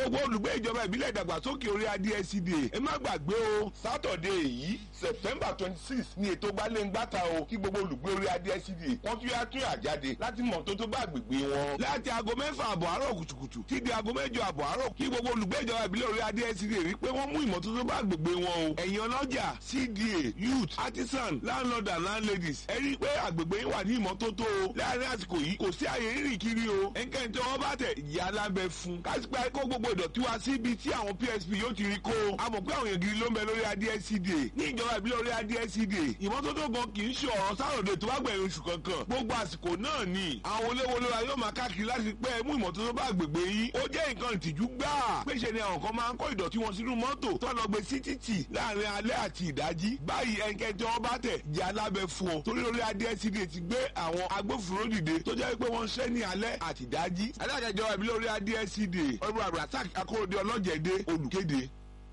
gbogbo olùgbé ìjọba ìbílẹ̀ ìdàgbàsókè orí adé SCDA ẹ má gbàgbé o sátọ̀dé yìí september twenty six ni ètò gbalẹ̀ngbàta o kí gbogbo olùgbé orí adé SCDA wọ́n tún yá tún àjáde láti mọ̀ tó tó bá gbègbè wọn. láti aago mẹ́fà àbọ̀ àárọ̀ kùtùkùtù tí di aago mẹ́jọ àbọ̀ àárọ̀ kí gbogbo olùgbé ìjọba ìbílẹ̀ orí adé SCDA rí pé wọ́n mú ìmọ́tótó bá gbègbè wọn o. ẹ̀yin ọlọ́jà CDA youth artisan landlord and landladies ẹ rí i pé àgbègbè yín wà ní ìmọ́tótó o. láàárín àsìkò yìí kò sí àyè rírìn kiri o. ẹnikẹ́ni tí wọ́n bá tẹ̀ ìyá alábẹ́ fún. kásìpẹ́ kó gbogbo ìdọ̀tí wá síbi tí àwọn PSP yóò ti rí kó. a mọ̀ pé àwọn èèyàn gidi ló ń bẹ lórí adé SCDA. ní ìjọba ìbílẹ̀ orí adé SCDA ìmọ́tótó gan kì í ṣe ọ̀rọ̀ sáròdè tó bá gbẹ̀yìn oṣù kankan. gbogbo àsìkò náà ni àwọn oléwolóra yóò máa káàkiri láti pẹ́ mú ìmọ́tótó bá àgbègbè yín. ó jẹ́ nǹkan ìtìjú gbáà. péṣe ni àwọn kan máa ń kó ìdọ̀tí wọn sínú mọ́tò tó lọ gbé sí títì láàrin alẹ́ àti ìdájí. báyìí ẹnikẹ́ni tí wọ́n bá tẹ̀ jẹ́ alábẹ́ fún ọ. torí orí adé SCDA ti gbé àwọn agbófinró dìde tó jẹ́ pé wọ́n ń ṣẹ́ ní alẹ́ àti ìdájí. alága ìjọba ìbílẹ̀ orí adé SCDA ọ̀rọ̀ àbúrásák akóredé ọlọ́jẹ̀dẹ́ olùkéde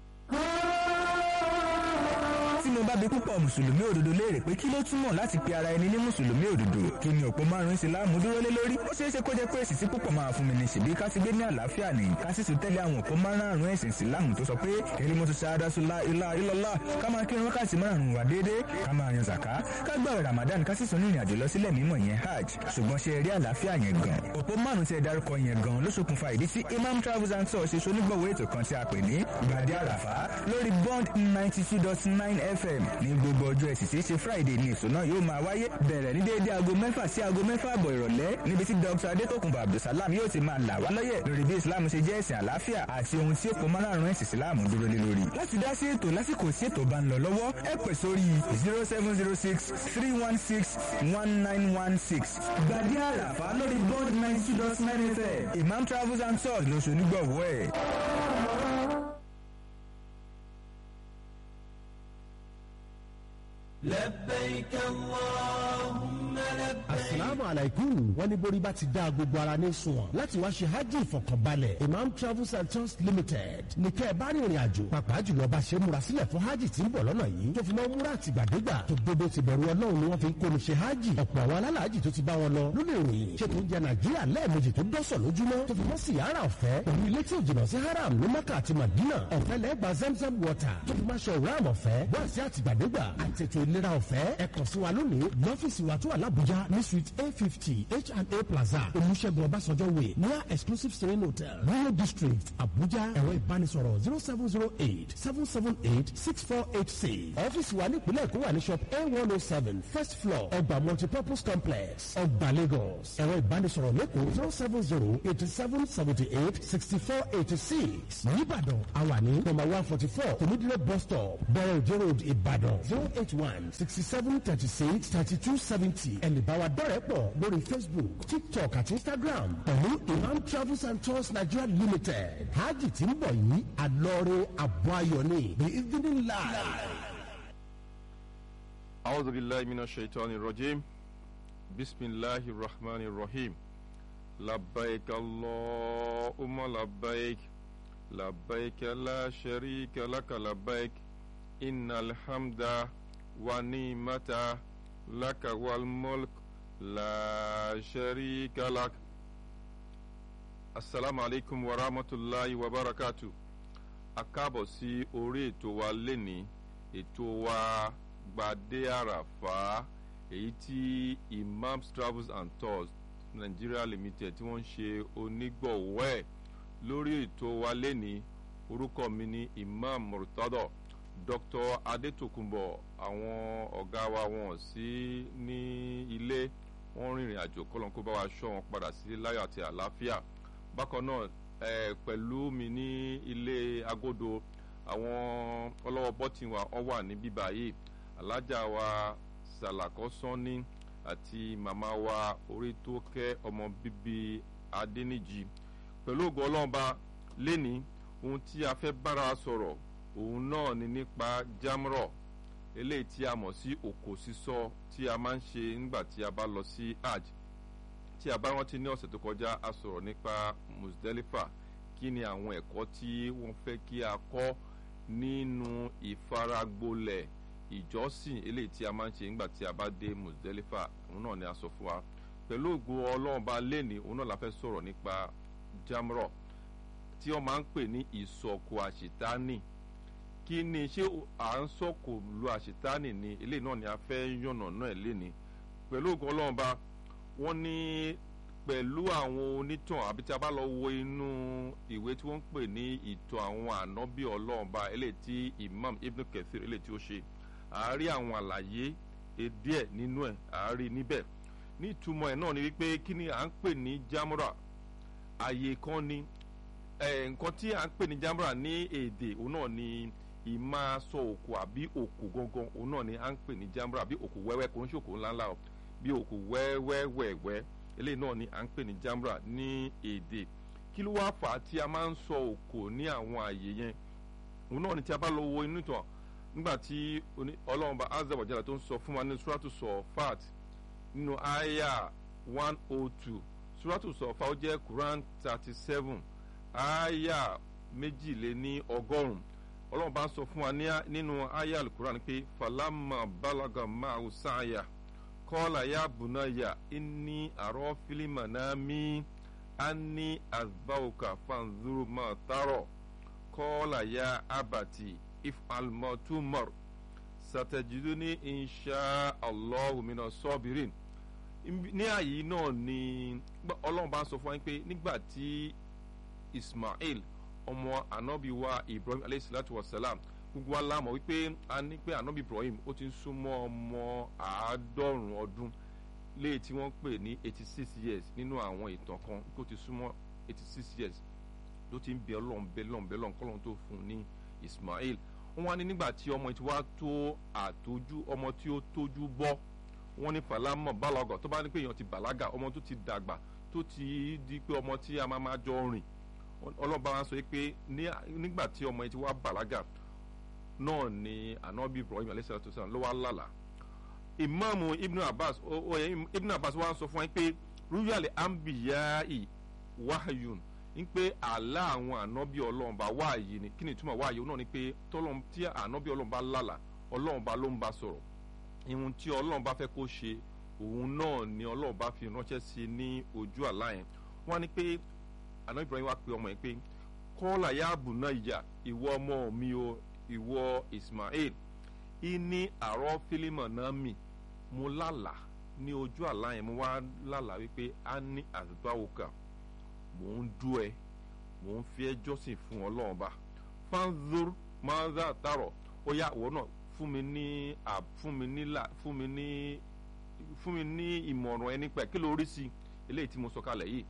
tí mo bá bi púpọ̀ mùsùlùmí òdodo léèrè pé kí ló túmọ̀ láti pe ara ẹni ní mùsùlùmí òdodo kí ni òpó márùn-ún ìsìláàmù dúró lé lórí ó ṣeé ṣe kó jẹ́ pé èsì tí púpọ̀ máa fún mi ní ṣèbí ká ti gbé ní àlàáfíà ní ká sì tún tẹ́lẹ̀ àwọn òpó márùn-ún ẹ̀sìn ìsìláàmù tó sọ pé èyí mo tún ṣáadá sùlá ilá ilọ́lá ká máa kírun wákàtí márùn-ún wà déédéé ká máa yan zàká ká gbààwẹ̀ ramadan ká sì tún ní ìrìnàjò lọ sílẹ̀ mímọ́ yẹn hajj ṣùgbọ́n ṣe rí àlàáfíà yẹn gan òpó márùn-ún tí ẹ dárúkọ yẹn gan ló ṣokùnfà ìdí tí imam travels and tours ṣe ṣonígbọ̀wọ́ ètò kan tí a pè ní gbàdé àràfá lórí bond ninety two dot nine fm ní gbogbo ọjọ́ ẹ̀sìn tí í ṣe friday ní èso náà yóò máa wáyé bẹ̀rẹ̀ ní déédéé aago mẹ́fà sí aago mẹ́fà àbọ̀ ìrọ̀lẹ́ níbi tí dr adétòkùnbọ̀ abdulsalam yóò ti máa là wá lọ́yẹ̀ lórí bí islam ṣe jẹ́ ẹ̀sìn àlàáfíà àti ohun tí èpò márùn-ún ẹ̀sìn islam dúró lé lórí. láti dá sí ètò lásìkò tí ètò bá ń lọ lọ́wọ́ ẹ pè sórí zero seven zero six three one six one nine one six gbàdí àràfà lórí bond ninety two dot nine fm imam travels and tours lóṣù onígbọ̀wọ́ ẹ̀. لبيك اللهم لبيك asalaamu alaikum wọ́n ní borí bá ti dá gbogbo ara ní sunwọ̀n láti wá ṣe hajj ìfọkànbalẹ̀ imam travels and tours limited ní kẹ́ ẹ bá rìnrìn àjò pàápàá jùlọ bá ṣe múra sílẹ̀ fún hajj tí ń bọ̀ lọ́nà yìí tó fi mọ́ múra àtìgbàdégbà tó gbogbo ti bẹ̀rù ọlọ́run ni wọ́n fi ń kóni ṣe hajj ọ̀pọ̀ àwọn alálàájì tó ti bá wọn lọ ló lè ròyìn ṣètò oúnjẹ nàìjíríà lẹ́ẹ̀mejì tó dọ́sọ̀ lójúmọ́ tó fi mọ́ síyára ọ̀fẹ́ pẹ̀lú ilé tí ò jìnnà sí haram ní maka àti madina ọ̀fẹ́ lẹ́gbàá zamzam water tó fi máa ṣe ọ̀rọ̀ ọ̀fẹ́ wá sí àtìgbàdégbà àtètò ìlera ọ̀fẹ́ ẹ kàn sí wa lónìí lọ́fíìsì wa tó wà lábújá ní suite a fifty H&A plaza olùṣègùn ọbásanjọ́ way near exclusive serene hotel royal district abuja ẹ̀rọ ìbánisọ̀rọ̀ zero seven zero eight seven seven eight six four eight six ọ́fíìsì wa nípìnlẹ̀ èkó wà ní shop a one oh seven first floor ọgbà multipurpose complex ọgbà lagos ẹ̀rọ ìbánisọ̀rọ̀ lẹ́kọ̀ọ́ zero seven zero eighty seven seventy eight sixty four eighty six nìbàdàn àwa ní number one forty four tòmídìrẹ́ bus stop bẹ̀rẹ̀ ìjọ road ìbàdàn zero eight one sixty seven thirty six thirty two seventy ẹ̀lẹ́ bá wa dọ́rẹ̀ẹ́ pọ̀ lórí facebook tiktok àti instagram pẹ̀lú imam travels and tours nigeria limited hajj tí ń bọ̀ yìí àlọ́ọ̀rẹ́ àbọ̀ ayọ̀ ni the evening live. أعوذ بالله من الشيطان الرجيم بسم الله الرحمن الرحيم لبيك اللهم لبيك لبيك لا شريك لك لبيك إن الحمد ونعمة لك والملك لا شريك لك السلام عليكم ورحمة الله وبركاته أكابو سي أوريتو واليني ètò wa gbadé àràfà èyí tí imams travels and tours nigeria limited tí wọ́n ń ṣe onígbọ̀wọ́ ẹ̀ lórí ètò wa lẹ́ni orúkọ mi ní imam murtado dr adetokunbo àwọn ọ̀gá wa wọn sí ní ilé wọ́n rìnrìn àjò kọ́lọ́nkó bá wa ṣọ́ wọn padà sí láyọ̀ àti àlàáfíà bákan náà ẹ̀ pẹ̀lú mi ní ilé agodo àwọn ọlọ́wọ́ bọ́tì wa ọ wà ní bíbá yìí alájà wa sàlàkọ́ sọ́ni àti màmá wa orí tó kẹ́ ọmọ bíbí adẹ́nìjì pẹ̀lú ògùn ọlọ́ọ̀ba lẹ́ni ohun tí a fẹ́ bára sọ̀rọ̀ òun náà ni nípa jamrọ̀ eléyìí tí a mọ̀ sí òkò sísọ tí a máa ń ṣe nígbà tí a bá lọ sí hajj tí a bá rántí ní ọ̀sẹ̀ tó kọjá a sọ̀rọ̀ nípa musdelifa kí ni àwọn ẹ̀kọ́ tí wọ́n fẹ́ kí a kọ́ nínú ìfaragbolẹ̀ ìjọsìn eléyìí tí a máa ń ṣe nígbà tí a bá dé musdelifa òun náà ni a sọ fún wa pẹ̀lú ògo ọlọ́run bá lẹ́ni òun náà la fẹ́ sọ̀rọ̀ nípa jamrọ̀ tí wọ́n máa ń pè ní ìsọ̀kò àṣetánì kí ni ṣé à ń sọ̀kò lu àṣetánì ni eléyìí náà ni a fẹ́ yànnà náà léni pẹ̀lú ògùn ọlọ́run bá wọ́n ní pẹ̀lú àwọn onítàn àbí tí a bá lọ wo inú ìwé tí wọ́n ń pè ní ìtàn àwọn ànábì ọlọ́run bá eléyìí tí imam ibn kathir eléyìí tí ó ṣe àárí àwọn àlàyé díẹ̀ nínú ẹ̀ àárí níbẹ̀ ní ìtumọ̀ ẹ̀ náà ni wípé kí ni à ń pè ní jamra àyè kan ni nǹkan tí à ń pè ní jamra ní èdè òun náà ni ìmá sọ òkú àbí òkú gangan òun náà ni à ń pè ní jamra àbí òkú wẹ́wẹ́ kò ń ṣòkò ńláńlá o bí òkú wẹ́wẹ́wẹ́wẹ́ eléyìí náà ni à ń pè ní jamra ní èdè kí ló wá fà á tí a máa ń sọ òkú ní àwọn àyè yẹn òun náà ni tí a bá lọ wo inú ìtàn nígbà tí ọlọ́run bá azza wa jalla tó ń sọ fún wa ní suratu sọfat nínú aya one oh two suratu sọfat ó jẹ́ quran thirty seven aya méjìléní ọgọ́rùn-ún ọlọ́run bá ń sọ fún wa nínú aya alukuran pé falama balaga máa sáyà kọ́lá ya bunaya inni àrọ́ fílímà náà mi anni azbauka fanzuru ma taro kọ́lá ya abati if almotumar satajiduni insha allahu mina sọbirin ní àyè náà ni ọlọ́run bá ń sọ fún wa pé nígbà tí ismail ọmọ anabi wa ibrahim aleyhisalatu wasalam gbogbo wa lámọ̀ wípé a ní pé anabi ibrahim ó ti ń súnmọ́ ọmọ àádọ́rùn ọdún léyìí tí wọ́n pè ní eighty six years nínú àwọn ìtàn kan kó ti súnmọ́ eighty six years ló ti ń bẹ ọlọ́run bẹ lọ́n bẹ lọ́n kọ́lọ́n tó fún un ní ismail wọ́n wá ní nígbà tí ọmọ tí wàá tó àtójú ọmọ tí ó tójú bọ́ wọ́n ní falamọ bálọgọ tó bá ní pé èèyàn ti bàlágà ọmọ tó ti dàgbà tó ti di pé ọmọ tí a máa máa jọ rìn ọlọ́ba wa sọ pé nígbà tí ọmọ yẹn ti wá bàlágà náà ni anabi ibrahim alayhisalatu salam ló wá lálàá ìmáàmù ibn abbas ibn abbas wa sọ fún wa pé rúyàlẹ̀ ambiyai wahayun ń pé àlá àwọn ànábì ọlọ́run bá wáàyè ni kí ni ìtumọ̀ wáàyè náà ni pé tọ́lọ́run tí ànábì ọlọ́run bá lálàá ọlọ́run bá ló ń bá sọ̀rọ̀ ihun tí ọlọ́run bá fẹ́ kó ṣe òun náà ni ọlọ́run bá fi ránṣẹ́ sí i ní ojú àlá yẹn wọ́n á ní pé ànábì ibrahim wá pe ọmọ yẹn pé kọ́lá yáàbù náà ìyá ìwọ ọmọ mi o ìwọ ismail ìní àrọ́ fílímọ̀ náà mì mo lálàá ní ojú àlá yẹn mo wá lálàá wípé a ní àdúgbàwòkà mò ń dú ẹ mò ń fi ẹ jọ́sìn fún ọlọ́run bá fanzur mazà tarọ ó yá ìwọ náà fún mi ní fún mi ní là fún mi ní fún mi ní ìmọ̀ràn ẹni pẹ̀ kí ló rí sí eléyìí tí mo sọ kalẹ̀ yìí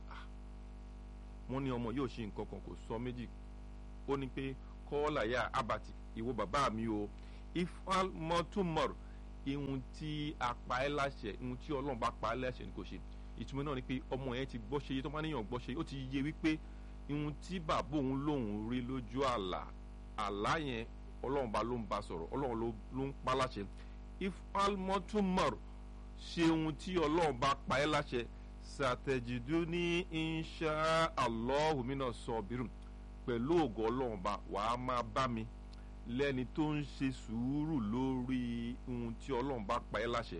wọ́n ní ọmọ yóò ṣe nǹkan kan kò sọ méjì ó ní pé kọ́ọ́là yá abati ìwọ bàbá mi o ifal mọ́túmọ̀r ihun tí a pa ẹ́ láṣẹ ihun tí ọlọ́run bá pa ẹ́ láṣẹ ni kò ṣe ìtumọ̀ náà ni pé ọmọ yẹn ti gbọ́ ṣe yé tó bá níyàn gbọ́ ṣe ó ti yé wípé ihun tí bàbá òun lòun rí lójú àlà àlá yẹn ọlọ́run bá ló ń ba sọ̀rọ̀ ọlọ́run ló ń pa láṣẹ ifal mọ́túmọ̀r ṣe ohun tí ọlọ́run bá pa ẹ́ láṣẹ sàtẹ̀jìdú ní insha allah mina sọ̀bìrún pẹ̀lú ògo ọlọ́run bá wàá máa bá mi lẹ́ni tó ń ṣe sùúrù lórí ohun tí ọlọ́run bá pa ẹ́ láṣẹ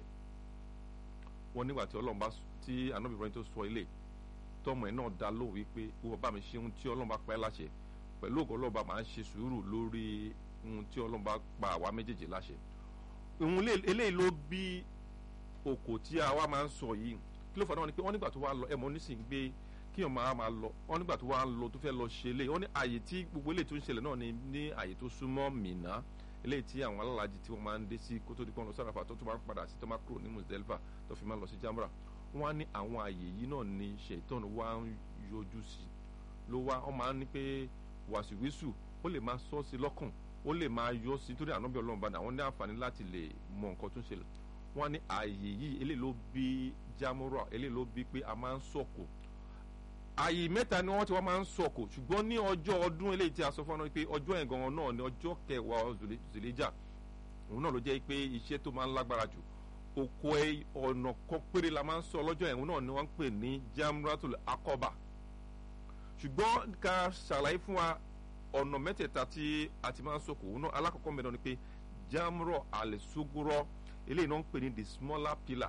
wọn nígbà tí ọlọ́run bá tí anabi ibrahim tó sọ ilé tọmọ ẹ náà dá lóhùn wípé wọ́n bá mi ṣe ohun tí ọlọ́run bá pa ẹ́ láṣẹ pẹ̀lú ògo ọlọ́run bá máa ń ṣe sùúrù lórí ohun tí ọlọ́run bá pa àwa méjèèjì láṣẹ ohun eléyìí ló bí okò tí àwa máa ń sọ yìí kí ló fà náà ni pé wọ́n nígbà tó wá lọ ẹ̀mọ́ nísìnyí gbé kí ọmọ àwọn máa lọ wọ́n nígbà tó wá lọ tó fẹ́ lọ ṣe eléyìí wọ́n ní àyè tí gbogbo eléyìí tó ń ṣẹlẹ̀ náà ni ní àyè tó súnmọ́ mìíná eléyìí tí àwọn alálàájì tí wọ́n máa ń dé sí kó tó di pọ́n lọ sárafa tó tún máa ń padà sí tó máa kúrò ní Muzdalifa tó fi máa lọ sí Jamra wọ́n á ní àwọn àyè yìí náà ni ṣètọ́n wá ń yọjú sí ló wá wọ́n máa ń ní pé wàsíwísù ó lè máa sọ sí lọ́kàn ó lè máa yọ sí torí ànábì Ọlọ́run bá àwọn ní àǹfààní láti lè mọ nǹkan tó ń ṣẹlẹ̀ wọ́n á ní àyè yìí eléyìí ló bí Jamra eléyìí ló bí pé a máa ń sọ̀kò àyè mẹ́ta ni wọ́n ti wá máa ń sọ̀kò ṣùgbọ́n ní ọjọ́ ọdún eléyìí tí a sọ fún ọ pé ọjọ́ yẹn gangan náà ni ọjọ́ kẹwàá zèléjà òun náà ló jẹ́ pé iṣẹ́ tó máa ń lágbára jù oko ọ̀nà kan péré la máa ń sọ lọ́jọ́ yẹn òun náà ni wọ́n ń pè ní Jamratul Aqaba ṣùgbọ́n ká ṣàlàyé fún wa ọ̀nà mẹ́tẹ̀ẹ̀ta tí a ti máa ń sọ̀kò òun náà alákọ̀ọ́kọ́ mẹ́rin ni pé Jamra al-Sughra eléyìí náà ń pè ní the smaller pillar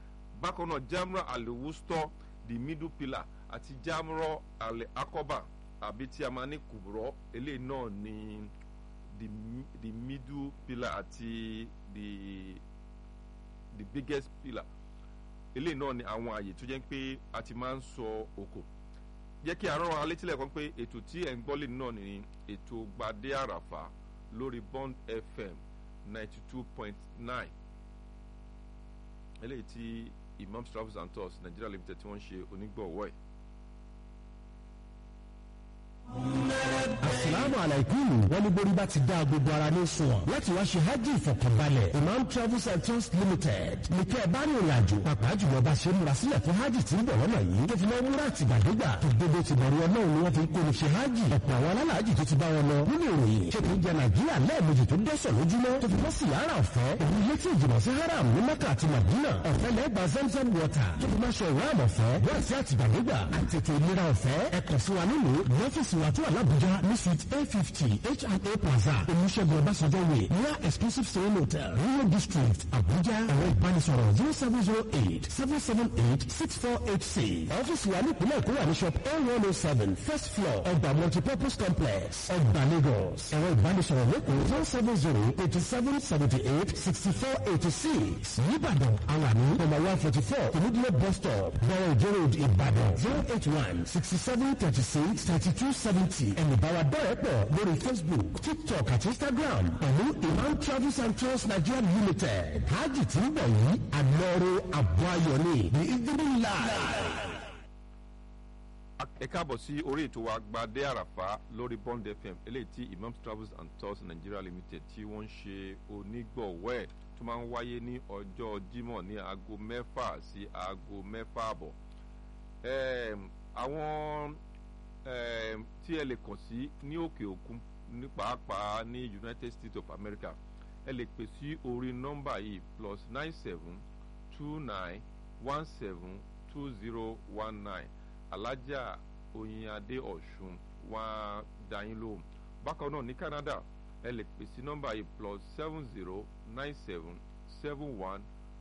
bákan náà Jamra al-Wusta the middle pillar àti jamro alẹ akọba àbí tí a máa ní kùbùrọ̀ eléyìí náà ni the, mi- the middle pillar àti the the biggest pillar eléyìí náà ni àwọn àyè tó jẹ́ pé a ti máa ń sọ òkò jẹ́ kí àárọ̀ wa létí lẹ́ẹ̀kan pé ètò tí ẹ̀ ń gbọ́ lè náà ni ètò gbadé àràfà lórí bond fm ninety two point nine eléyìí tí imam travels and tours nigeria limited tí wọ́n ń ṣe onígbọ̀wọ́ ẹ̀. asalaamu alaikum wọn ní borí bá ti dá gbogbo ara ní sunwọ̀n láti wá ṣe hajj ìfọkànbalẹ̀ imam travels and tours limited nìkẹ́ ẹ̀ bá ní ìrìn àjò pàápàá jùlọ bá ṣe múra sílẹ̀ fún hajj tí ń bọ̀ lọ́nà yìí tó fi máa ń múra àtìgbàdégbà tó gbogbo ti bọ̀rù ọlọ́run ni wọ́n fi ń kó ní ṣe hajj ọ̀pọ̀ àwọn alálàájì tó ti bá wọn lọ nínú ìròyìn ṣe kì í jẹ nàìjíríà lẹ́ẹ̀mejì tó dẹ́sẹ̀ lójúmọ́ tó fi mọ́ sí yàrá ọ̀fẹ́ òun ilé tí ìjìnà sí haram ní mẹ́kà àti madina ọ̀fẹ́ lẹ́gbà zamzam water tó fi máa ṣe ìwáàmù ọ̀fẹ́ wọ́n sí àtìgbàdégbà àti ètò ìlera ọ̀fẹ́ ẹ̀kọ́ sí wa nílùú ní ọ́fíìsì wa tó wà lábújá ní suite a fifty H&A plaza olùṣègùn ọbásanjọ́ way near exclusive stone hotel rio district abuja ẹ̀rọ ìbánisọ̀rọ̀ zero seven zero eight seven seven eight six four eight six ọ́fíìsì wa nípìnlẹ̀ èkó wà ní shop a one oh seven first floor ọgbà multipurpose complex ọgbà lagos ẹ̀rọ ìbánisọ̀rọ̀ lẹ́kọ̀ọ́ zero seven zero eighty seven seventy eight sixty four eighty six nìbàdàn àwọn àmì number one forty four olùdílé bus stop bọ̀rọ̀ ìjọ road ìbàdàn zero eight one sixty seven thirty six thirty two seventy ẹ̀mí bá wa dọ́rẹ̀ pọ̀ lórí facebook tiktok àti instagram pẹ̀lú imam travels and tours nigeria limited hajj tí ń bọ̀ yìí àlọ́rọ̀ àbọ̀ ayọ̀ ni ní ìdílé ńlá. ẹ káàbọ̀ sí orí ètò wa gbadé àràfà lórí bond fm eléyìí tí imam travels and tours nigeria limited tí wọ́n ń ṣe onígbọ̀wọ́ ẹ̀ tó máa ń wáyé ní ọjọ́ jímọ̀ ní aago mẹ́fà sí aago mẹ́fà àbọ̀ Em, àwọn em, tí ẹ lè kàn sí ní òkè òkun ní pàápàá ní united states of america ẹ lè pè sí orí nọ́mbà yìí plus nine seven two nine one seven two zero one nine alájà oyinadé ọ̀ṣun wá dáyín lóhùn bákan náà ní canada ẹ lè pè sí nọ́mbà yìí plus seven zero nine seven seven one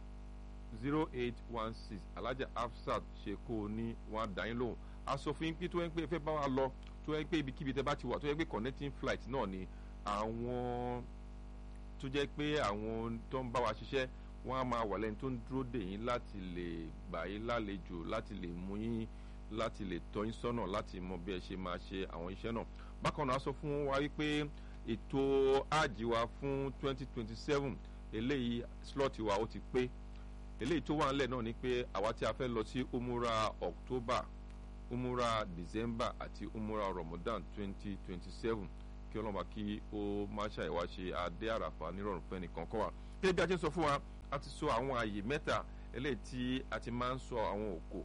zero eight one six alájà afsat ṣe kó o ní wọn á dá yín lóhùn a sọ fún yín pé tó yẹn pé ẹ fẹ́ bá wa lọ tó yẹn pé ibikíbi tẹ bá ti wà tó yẹn pé connecting flight náà ni àwọn tó jẹ́ pé àwọn tó ń bá wa ṣiṣẹ́ wọ́n á máa wà lẹ́ni tó ń dúró dè yín láti lè gbà yín lálejò láti lè mú yín láti lè tọ́ yín sọ́nà láti mọ bí ẹ ṣe máa ṣe àwọn iṣẹ́ náà bákan náà a sọ fún wa wípé ètò àjì wa fún twenty twenty seven eléyìí slot wa ó ti pé eléyìí tó wà ńlẹ̀ náà ni pé àwa tí a fẹ́ lọ sí umura october umura december àti umura ramadan twenty twenty seven kí ọlọ́mọba kí ó má ṣàìwá ṣe adé àràfà nírọ̀rùn fẹ́ nìkan kọ́ wa. gẹ́gẹ́ bí a ti ń sọ fún wa a ti sọ àwọn àyè mẹ́ta eléyìí tí a ti máa ń sọ àwọn òkò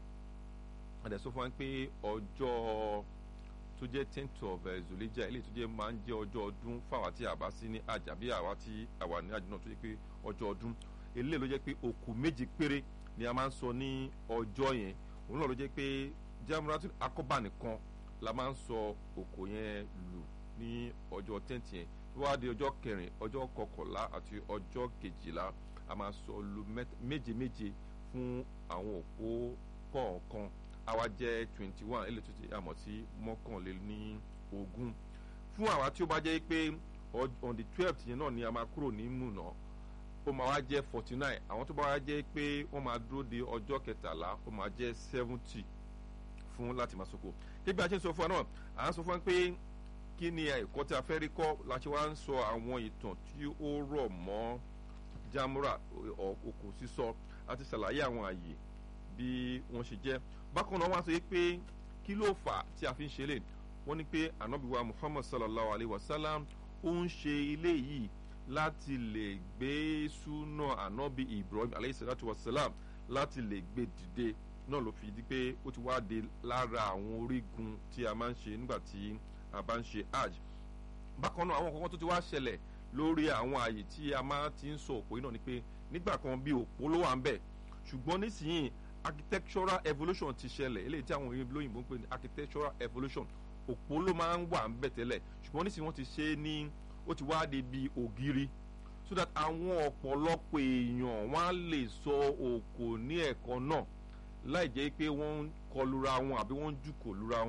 a dẹ̀ sọ fún wa pé ọjọ́ tó jẹ́ tenth of uh, zulija eléyìí tó jẹ́ máa ń jẹ́ ọjọ́ ọdún fáwa tí a bá sí ní àjà bí àwa tí àwa ní àjò náà tó jẹ́ pé ọjọ́ ọdún eléyìí ló jẹ́ pé òkú méje péré ni a máa ń sọ ní ọjọ́ yẹn òun náà ló jẹ́ pé jamuratul akọba nìkan la máa ń sọ òkú yẹn lù ní ọjọ́ tenth yẹn tó wá di ọjọ́ kẹrin ọjọ́ kọkànlá àti ọjọ́ kejìlá a máa sọ lu méje méje fún àwọn òpó kọ̀ọ̀kan àwa jẹ́ twenty one eléyìí tó ti àmọ̀ sí mọ́kànléní ogún fún àwa tí ó bá jẹ́ pé on the twelfth yẹn náà ni a máa kúrò ní múnà ó máa wá jẹ́ forty nine àwọn tó bá wá jẹ́ pé wọ́n máa dúró de ọjọ́ kẹtàlá ó máa jẹ́ seventy fún láti máa soko gẹ́gẹ́ a ṣe ń sọ fún wa náà à ń sọ fún wa pé kí ni ẹ̀kọ́ tí a fẹ́ rí kọ́ la ṣe wá ń sọ àwọn ìtàn tí ó rọ̀ mọ́ jamura òkú sísọ àti ṣàlàyé àwọn àyè bí wọ́n ṣe jẹ́ bákan náà wọ́n á sọ pé kí ló fà á tí a fi ń ṣe lè wọ́n ní pé anabiwa muhammad sallallahu alayhi wa sallam ó ń ṣe ilé yìí láti lè gbé súnà anabi ibrahim alayhi salatu wa salam láti lè gbé dìde náà ló fi di pé ó ti wá de lára àwọn orígun tí a máa ń ṣe nígbà tí a bá ń ṣe hajj bákan náà àwọn kankan tó ti wá ṣẹlẹ̀ lórí àwọn àyè tí a máa ti ń sọ òpó yìí náà ni pé nígbà kan bí òpó ló wà ń bẹ̀ ṣùgbọ́n nísìnyí architectural evolution ti ṣẹlẹ̀ eléyìí tí àwọn olóyìnbó ń pè ní architectural evolution òpó ló máa ń wà ń bẹ̀ tẹ́lẹ̀ ṣùgbọ́n nísìnyí wọ́n ti ṣe é ní ó ti wá di bí ògiri so that àwọn ọ̀pọ̀lọpọ̀ èèyàn wọ́n á lè sọ òkò ní ẹ̀kọ́ náà láì jẹ́ pé wọ́n ń kọlura wọn àbí wọ́n ń jùkò lura wọn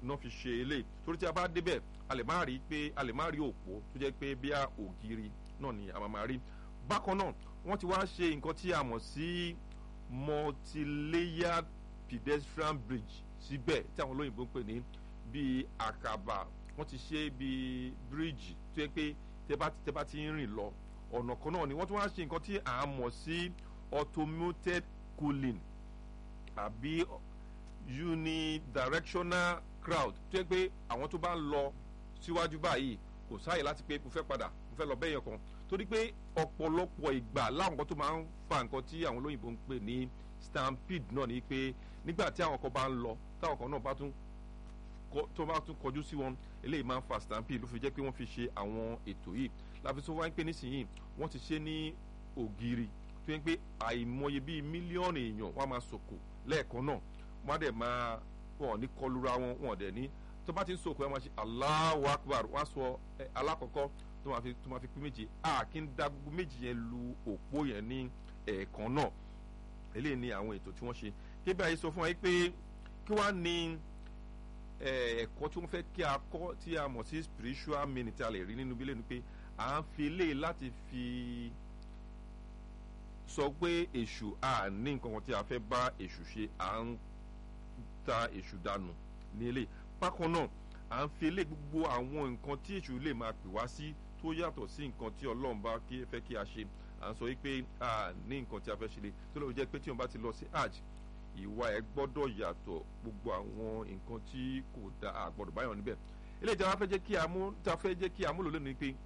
náà fi ṣe eléyìí torí tí a bá débẹ̀ a lè má rí pé a lè má rí òpó tó jẹ́ pé bí a ògiri náà ni a máa máa rí bákan náà wọ́n ti wá ṣe nǹkan tí a mọ̀ sí multi-layered pedestrian bridge síbẹ̀ tí àwọn olóyìnbó ń pè ní bíi àkàbà wọ́n ti ṣe bíi bíríìjì tó yẹ pé tẹ́ bá tẹ́ bá ti ń rìn lọ ọ̀nà kan náà ni wọ́n tún wá ṣe nǹkan tí à ń mọ̀ sí automated cooling àbí unidirectional crowd tó yẹ pé àwọn tó bá ń lọ síwájú báyìí kò sáàyè láti pé mo fẹ́ padà mo fẹ́ lọ bẹ́yẹn kan torí pé ọ̀pọ̀lọpọ̀ ìgbà láwọn kan tó máa ń fa nǹkan tí àwọn olóyìnbó ń pè ní stampede náà ni pé nígbà tí àwọn kan bá ń lọ táwọn kan náà bá tún tó bá tún kọjú sí wọn eléyìí máa ń fa stampede ló fi jẹ́ pé wọ́n fi ṣe àwọn ètò yìí láfi tó wáyé pé nísìnyí wọ́n ti ṣe ní ògiri tó yẹ pé àìmọye bíi mílíọ̀nù èèyàn wọ́n á máa sòkò lẹ́ẹ̀kan náà wọ́n á dẹ̀ máa wọ́n ní kọlura wọn wọ́n dẹ̀ ní tó bá ti ń sòkò ẹ̀ máa ṣe Allahu Akbar wọ́n á sọ alákọ̀ọ́kọ́ tó máa fi tó máa fi pín méje a kì í da gbogbo méjì yẹn lu òpó yẹn ní ẹ̀ẹ̀kan náà eléyìí ni àwọn ètò tí wọ́n ṣe kébí àyè sọ fún wa pé kí wàá ní ẹ̀kọ́ tí wọ́n fẹ́ kí a kọ́ tí a mọ̀ sí spiritual meaning tí a lè rí nínú bílẹ̀ ni pé à ń fi eléyìí láti fi sọ pé èṣù a ní nǹkan kan tí a fẹ́ bá èṣù ṣe à ń ta èṣù dànù ní eléyìí bákan náà à ń fi eléyìí gbogbo àwọn nǹkan tí èṣù lè máa pè wá sí tó yàtọ̀ sí nǹkan tí ọlọ́run bá fẹ́ kí a ṣe à ń sọ wípé a ní nǹkan tí a fẹ́ ṣe lé tó lọ́wọ́ jẹ́ pé tí wọ́n bá ti lọ sí hajj ìwà ẹ̀ gbọ́dọ̀ yàtọ̀ gbogbo àwọn nǹkan tí kò da àgbọ̀dọ̀ báyọ̀ níbẹ̀ eléyìí tí a fẹ́ jẹ́ kí a mú tí a fẹ́ jẹ́ kí a múlò lónìí pé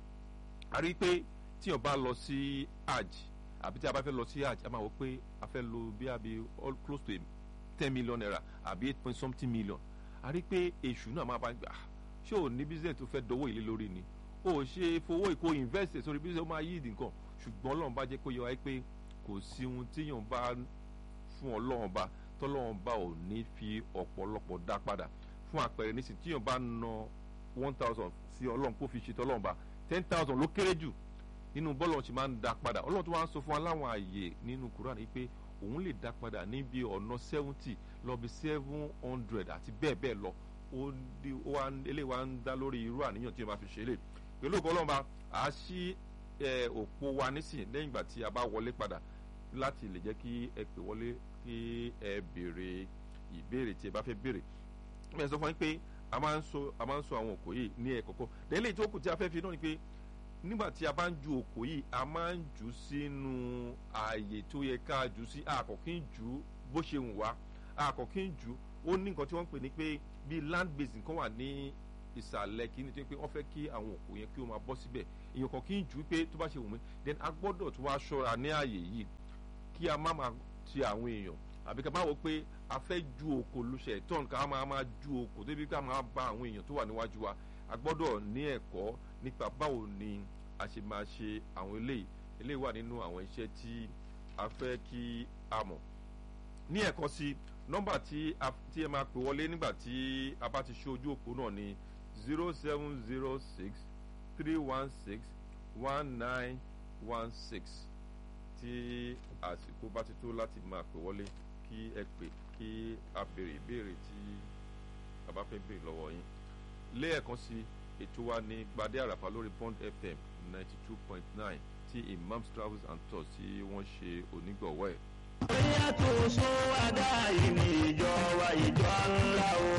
a rí i pé tí wọ́n bá lọ sí hajj àbí tí a bá fẹ́ lọ sí hajj a máa wọ pé a fẹ́ lo bí a bí all close to ten million naira àbí eight point something million a rí i pé èṣù náà máa bá gbà ṣé ò ní business tó fẹ́ dọwọ́ ìlé lórí ni o ṣe fowó ìkó invest sórí business ó máa yí ìdí nǹkan ṣùgbọ́n ọlọ́run bá jẹ́ kó yẹ wáyé pé kò sí ohun tíyàn bá fún ọlọ́run bá tọ́lọ́run bá ò ní fi ọ̀pọ̀lọpọ̀ dá padà fún àpẹẹrẹ nísìn tíyàn bá na one thousand sí ọlọ́run kó fi ṣe tọ́lọ́run bá ten thousand ló kéré jù nínú bọ́ọ̀lù ọ̀hún ṣe máa ń dá padà ọlọ́run tó wá ń sọ fún wa láwọn àyè nínú Quran ni pé òun lè dá padà níbi ọ̀nà seventy lọ bí seven hundred àti bẹ́ẹ̀ bẹ́ẹ̀ lọ ó di ó wá eléyìí wá ń dá lórí irú àníyàn tí wọ́n bá fi ṣe é lè pẹ̀lú ògbọ́n ọlọ́run a ṣí òpó wa nísìn lẹ́yìn ìgbà tí a bá wọlé padà láti lè jẹ́ kí ẹ pè wọlé kí ẹ béèrè ìbéèrè tí ẹ bá fẹ́ béèrè ẹ sọ fún yín pé a máa ń sọ a máa ń sọ àwọn òkò yìí ní ẹ̀kọ́kọ́ délé tó kù tí a fẹ́ fi náà ni pé nígbà tí a bá ń ju òkò yìí a máa ń jù sínú ààyè tó yẹ ká jù sí àkọ́kí ń jù bó ṣe wù wá àkọ́kí ń jù ó ní nǹkan tí wọ́n ń pè ní pé bíi land basin kan wà ní ìsàlẹ̀ kìíní tó yẹ pé wọ́n fẹ́ kí àwọn òkú yẹn kí ó máa bọ́ síbẹ̀ èèyàn kan kì í jù ú pé tó bá ṣe wù mí then a gbọ́dọ̀ tó wá ṣọ́ra ní ààyè yìí kí a má máa ti àwọn èèyàn àbí ká má wọ pé a fẹ́ ju òkò lóṣẹ̀ tọ́n ká máa máa ju òkò débi ká máa ba àwọn èèyàn tó wà níwájú wa a gbọ́dọ̀ ní ẹ̀kọ́ nípa báwo ni a ṣe máa ṣe àwọn eléyìí eléyìí wà nínú àwọn iṣẹ́ tí a fẹ́ kí a mọ̀ ní ẹ̀kọ́ sí nọ́mbà tí ẹ máa pè wọlé nígbà tí a bá ti ṣe ojú òpó náà ni zero seven zero six three one six one nine one six tí àsìkò bá ti tó láti máa pè wọlé kí ẹ pè kí a béèrè ìbéèrè tí a bá fẹ́ béèrè lọ́wọ́ yín lẹ́ẹ̀kan sí ètò wa ní gbadé àràfà lórí Bond FM ninety two point nine tí Imams Travels and Tours tí wọ́n ṣe onígbọ̀wọ́ ẹ̀. bóyá tó sọ wádà yìí ní ìjọ wa ìjọ ńlá o.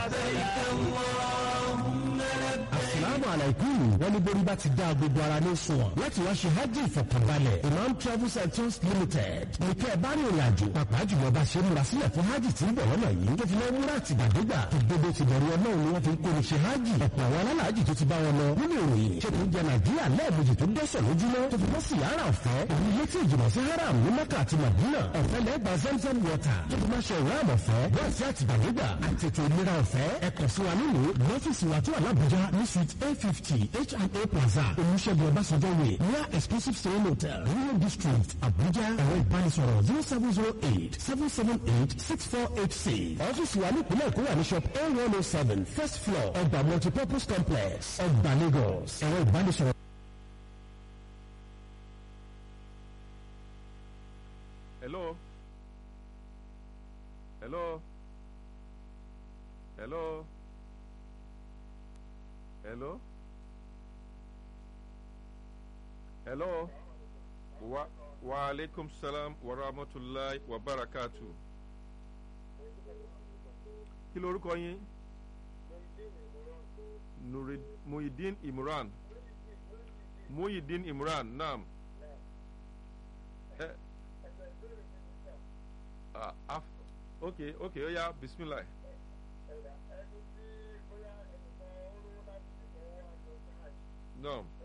asalaamu alaikum wọn ní borí bá ti dá gbogbo ara ní sunwọ̀n láti wá ṣe hajj ìfọ̀kànbalẹ̀ imam travels and tours limited nìkẹ́ ẹ̀ bá ní ìrìn àjò pàápàá jùlọ bá ṣe múra sílẹ̀ fún hajj tí ń bọ̀ lọ́nà yìí tó fi lọ́ múra àtìgbàdégbà tó gbogbo ti bẹ̀rù ọlọ́run ni wọ́n fi ń kóni ṣe hajj ọ̀pọ̀ àwọn alálàájì tó ti bá wọn lọ nínú ìròyìn ṣe tó ń jẹ nàìjíríà lẹ́ẹ̀mejì tó dẹ́sẹ̀ lójúmọ́ tó fi bọ́ sí yàrá ọ̀fẹ́ òun ilé tí ìjìnlẹ̀ sí haram ní mẹ́kà àti madina ọ̀fẹ́ lẹ́gbàá zamzam water tó fi máa ṣe ìwé àmọ̀ ọ̀fẹ́ bọ́ọ̀ sí àtìgbàdégbà àti ètò ìlera ọ̀fẹ́ ẹ̀kọ́ sí wa nínú lọ́fíìsì wa tó wà lábújá ní suite a fifty H&A plaza olùṣègùn ọbásanjọ́ way near exclusive stay hotel rio district abuja ẹ̀rọ ìbánisọ̀rọ̀ zero seven zero eight seven seven eight six four eight six ọ́fíìsì wa ní ìpínlẹ̀ èkó wà ní shop a one oh seven first floor ọgbà multipurpose complex ọgbà lagos ẹ̀rọ ìbánisọ̀rọ̀. hello hello hello hello hello wa wa aleykum salam wa rahmatulahi wa barakatu kí lorúkọ yín Nuri Muhyiddin Imran Muhyiddin Imran naam ẹ ah af ok ok ó yá bisimilah naam.